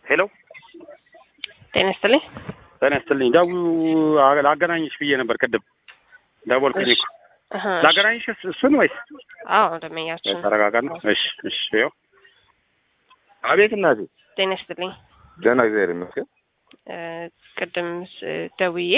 ሄሎ ጤና ይስጥልኝ። ጤና ይስጥልኝ። ደው ላገናኝሽ ብዬ ነበር ቅድም ደወልኩኝ እኮ አሀ፣ ላገናኝሽ እስ- እሱን ወይስ አዎ ደመኛችን። ተረጋጋ ነው? እሺ እሺ። ይኸው አቤት እናቴ ጤና ይስጥልኝ። ደህና እግዚአብሔር ይመስገን። እ፣ ቅድም ስ- ደውዬ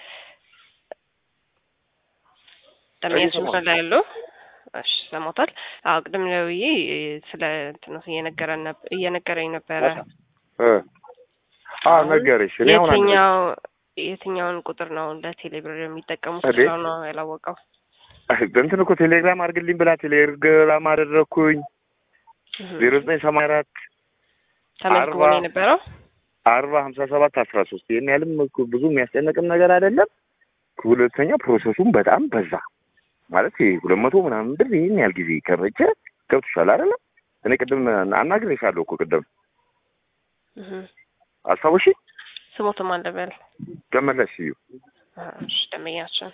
ደመኛችን እየሰማሁ ላይ ያሉ እሺ ሰሞታል። አዎ ቅድም ደውዬ እ፣ ስለ እንትኑ እየነገረን ነበር እየነገረኝ ነበረ። እ አ ነገርሽ እኔ አሁን አንድ የትኛው የትኛውን ቁጥር ነው ለቴሌብር የሚጠቀሙት እዴ? ስለው ነው ያላወቀው። እንትን እኮ ቴሌግራም አድርግልኝ ብላ ቴሌግራም አደረግኩኝ እህ፣ ዜሮ ዘጠኝ ሰማንያ አራት ተመዝግቦ አርባ ነው የነበረው። አርባ ሀምሳ ሰባት አስራ ሶስት ይህን ያህልም እኮ ብዙ የሚያስጨንቅም ነገር አይደለም። ሁለተኛ ፕሮሰሱም በጣም በዛ ማለት ይሄ ሁለት መቶ ምናምን ብር ይህን ያህል ጊዜ ከረጀ ገብቶሻል አይደለም? እኔ ቅድም አናግሬሻለሁ እኮ ቅድም እህ፣ አስታውሺ ስሞትም አለበል ገመለሽ እዩ እሺ ደመኛችን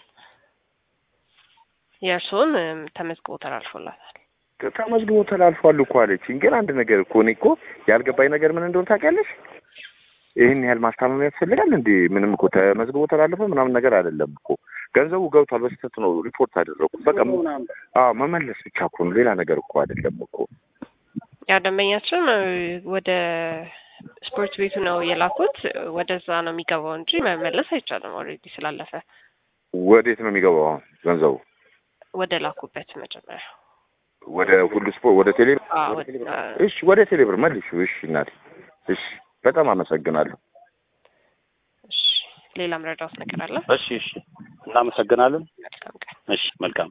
የእርስዎን እም፣ ተመዝግቦ ተላልፎላታል። ተመዝግቦ ተላልፏል እኮ አለችኝ። ግን አንድ ነገር እኮ እኔ እኮ ያልገባኝ ነገር ምን እንደሆነ ታውቂያለሽ? ይህን ያህል ማስታመም ያስፈልጋል እንዴ? ምንም እኮ ተመዝግቦ ተላለፈ ምናምን ነገር አይደለም እኮ ገንዘቡ ገብቷል። በስህተት ነው ሪፖርት አደረኩት። በቃ አዎ መመለስ ብቻ እኮ ነው፣ ሌላ ነገር እኮ አይደለም እኮ። ያ ደንበኛችን እ፣ ወደ ስፖርት ቤቱ ነው የላኩት። ወደዛ ነው የሚገባው እንጂ መመለስ አይቻልም። ኦልሬዲ ስላለፈ ወዴት ነው የሚገባው አሁን ገንዘቡ? ወደ ላኩበት መጀመሪያ ወደ ሁሉ ስፖርት፣ ወደ ቴሌ አዎ፣ ወደ ቴሌብር። አዎ። እሺ፣ ወደ ቴሌብር መልሹ። እሺ እናቴ፣ እሺ፣ በጣም አመሰግናለሁ። እሺ ሌላ ምረዳውት ነገር አለ? እሺ እሺ። እናመሰግናለን። መልካም ቀን። እሺ መልካም